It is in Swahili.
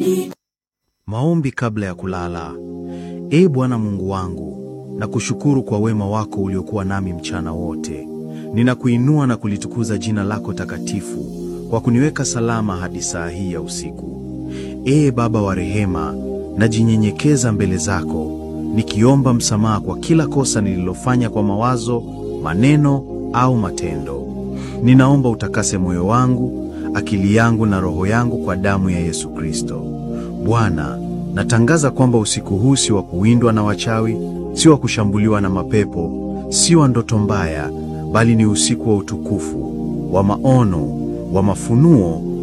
Maombi kabla ya kulala. Ee Bwana Mungu wangu, nakushukuru kwa wema wako uliokuwa nami mchana wote. Ninakuinua na kulitukuza jina lako takatifu kwa kuniweka salama hadi saa hii ya usiku. Ee Baba wa rehema, najinyenyekeza mbele zako nikiomba msamaha kwa kila kosa nililofanya kwa mawazo, maneno au matendo. Ninaomba utakase moyo wangu, akili yangu na roho yangu kwa damu ya Yesu Kristo. Bwana, natangaza kwamba usiku huu si wa kuwindwa na wachawi, si wa kushambuliwa na mapepo, si wa ndoto mbaya, bali ni usiku wa utukufu, wa maono, wa mafunuo